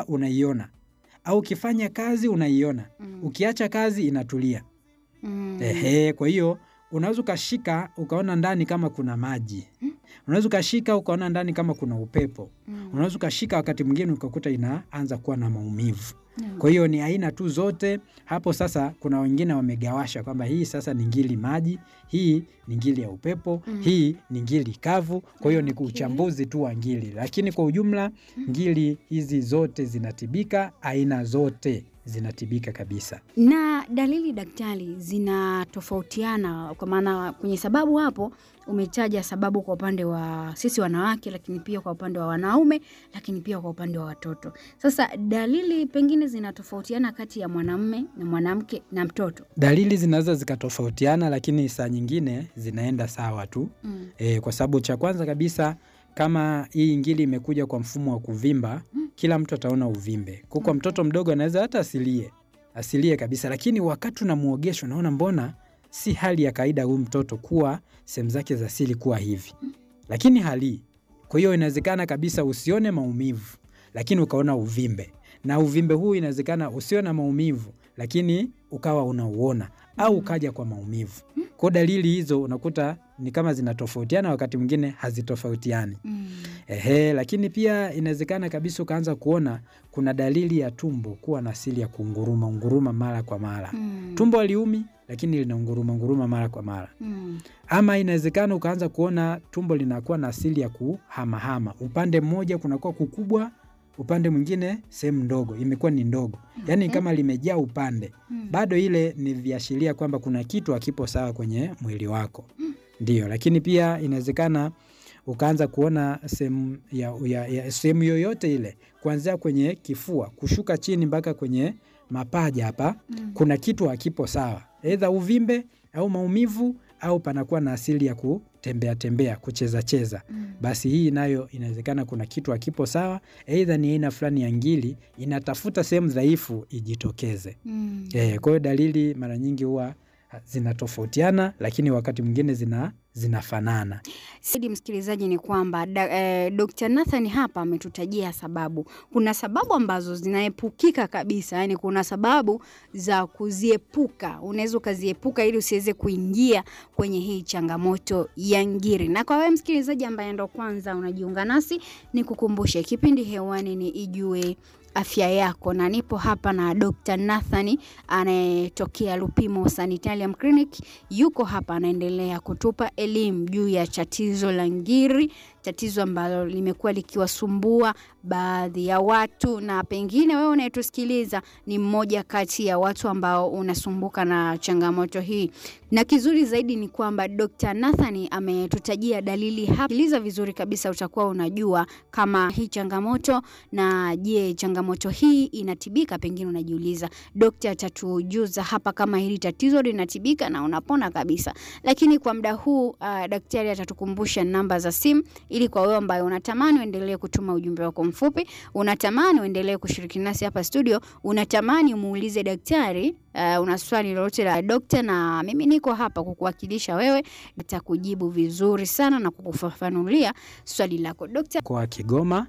ukila unaiona, au ukifanya kazi unaiona, Mm. ukiacha kazi inatulia. Mm. Ehe, kwa hiyo unaweza ukashika ukaona ndani kama kuna maji, unaweza ukashika ukaona ndani kama kuna upepo, Mm. unaweza ukashika wakati mwingine ukakuta inaanza kuwa na maumivu. Mm. Kwa hiyo ni aina tu zote hapo. Sasa kuna wengine wamegawasha kwamba hii sasa ni ngili maji, hii ni ngili ya upepo, Mm. hii ni ngili kavu. Kwa hiyo ni Okay. uchambuzi tu wa ngili, lakini kwa ujumla ngili hizi zote zinatibika, aina zote zinatibika kabisa. Na dalili daktari, zinatofautiana kwa maana kwenye sababu hapo umetaja sababu kwa upande wa sisi wanawake, lakini pia kwa upande wa wanaume, lakini pia kwa upande wa watoto. Sasa dalili pengine zinatofautiana kati ya mwanamume na mwanamke na mtoto. Dalili zinaweza zikatofautiana, lakini saa nyingine zinaenda sawa tu. Mm. E, kwa sababu cha kwanza kabisa kama hii ngili imekuja kwa mfumo wa kuvimba, kila mtu ataona uvimbe. Kwa kwa mtoto mdogo anaweza hata asilie asilie kabisa, lakini wakati unamuogesha unaona mbona si hali ya kawaida huyu mtoto kuwa sehemu zake za siri kuwa hivi, lakini halii. Kwa hiyo inawezekana kabisa usione maumivu, lakini ukaona uvimbe, na uvimbe huu inawezekana usione na maumivu, lakini ukawa unauona au ukaja kwa maumivu. Kwa dalili hizo unakuta ni kama zinatofautiana, wakati mwingine hazitofautiani. Mm. Ehe, lakini pia inawezekana kabisa ukaanza kuona kuna dalili ya tumbo kuwa na asili ya kunguruma unguruma mara kwa mara. Mm. Tumbo haliumi lakini linaunguruma nguruma mara kwa mara. Mm. Ama inawezekana ukaanza kuona tumbo linakuwa na asili ya kuhamahama, upande mmoja kunakuwa kukubwa, upande mwingine sehemu ndogo imekuwa ni ndogo, yaani Okay. kama limejaa upande. Mm. Bado ile ni viashiria kwamba kuna kitu hakipo sawa kwenye mwili wako, ndio. Lakini pia inawezekana ukaanza kuona sehemu ya, ya, ya, sehemu yoyote ile kuanzia kwenye kifua kushuka chini mpaka kwenye mapaja hapa Mm. kuna kitu hakipo sawa, aidha uvimbe au maumivu au panakuwa na asili ya kutembea tembea, kucheza cheza. Mm. Basi hii nayo inawezekana kuna kitu hakipo sawa, aidha ni aina fulani ya ngili inatafuta sehemu dhaifu ijitokeze. Mm. Eh, kwa hiyo dalili mara nyingi huwa zinatofautiana, lakini wakati mwingine zina zinafanana. Sidi msikilizaji, ni kwamba da, eh, Dr. Nathan hapa ametutajia sababu. Kuna sababu ambazo zinaepukika kabisa, yani kuna sababu za kuziepuka, unaweza ukaziepuka ili usiweze kuingia kwenye hii changamoto ya ngiri. Na kwa wewe msikilizaji ambaye ndo kwanza unajiunga nasi, ni kukumbushe kipindi hewani ni Ijue afya yako, na nipo hapa na Dr. Nathan anayetokea Lupimo Sanitarium Clinic. Yuko hapa anaendelea kutupa elimu juu ya tatizo la ngiri, tatizo ambalo limekuwa likiwasumbua baadhi ya watu, na pengine wewe unayetusikiliza ni mmoja kati ya watu ambao unasumbuka na changamoto hii. Na kizuri zaidi ni kwamba Dr. Nathan ametutajia dalili hapa. Sikiliza vizuri kabisa, utakuwa unajua kama hii changamoto na je, changamoto hii inatibika? Pengine unajiuliza, dokta atatujuza hapa kama hili tatizo linatibika na unapona kabisa. Lakini kwa muda huu uh, daktari atatukumbusha namba za simu, ili kwa wewe ambaye unatamani uendelee kutuma ujumbe wako mfupi, unatamani uendelee kushiriki nasi hapa studio, unatamani umuulize daktari uh, una swali lolote la dokta, na mimi niko hapa kukuwakilisha wewe, nitakujibu vizuri sana na kukufafanulia swali lako dokta. Mkoa wa Kigoma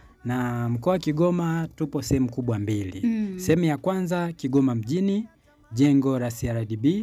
na mkoa wa Kigoma tupo sehemu kubwa mbili. Mm. Sehemu ya kwanza Kigoma mjini, jengo la CRDB